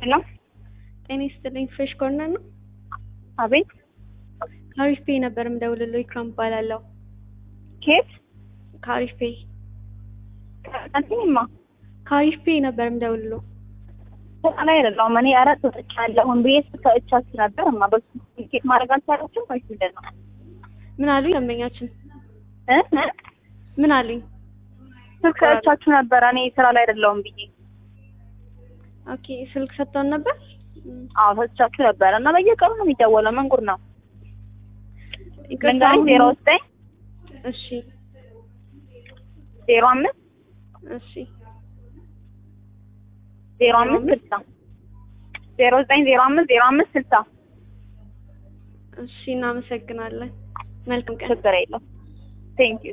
ሄሎ ጤና ይስጥልኝ። ፍሬሽ ኮርነር ነው። አቤት ከአሪፍ ፔ ነበር የምደውልልዎ። ኢክራም እባላለሁ። ኬት ከአሪፍ ፔ አንተማ ከአሪፍ ፔ ነበር የምደውልልዎ። ስራ ላይ አይደለሁም እኔ ኧረ ወጥቻለሁኝ ብዬ ስከእቻችሁ ነበር እማ በሱ ኬት ማድረግ አልቻላችሁም ወይስ ምንድን ነው ምን አሉኝ? ደንበኛችን እ እ ምን አሉኝ? ስልክ እቻችሁ ነበር እኔ ስራ ላይ አይደለሁም ብዬ ኦኬ ስልክ ሰጥተውን ነበር። አዎ ሰጥቻችሁ ነበር እና በየቀኑ ነው የሚደወለው ምን ጉድ ነው ይቅርታ ልንገርሽ አሁን- ዜሮ ዘጠኝ እሺ ዜሮ አምስት እሺ ዜሮ አምስት ስልሳ ዜሮ ዘጠኝ ዜሮ አምስት ዜሮ አምስት ስልሳ እሺ እናመሰግናለን። መልካም ቀን። ችግር የለም ቴንኪዩ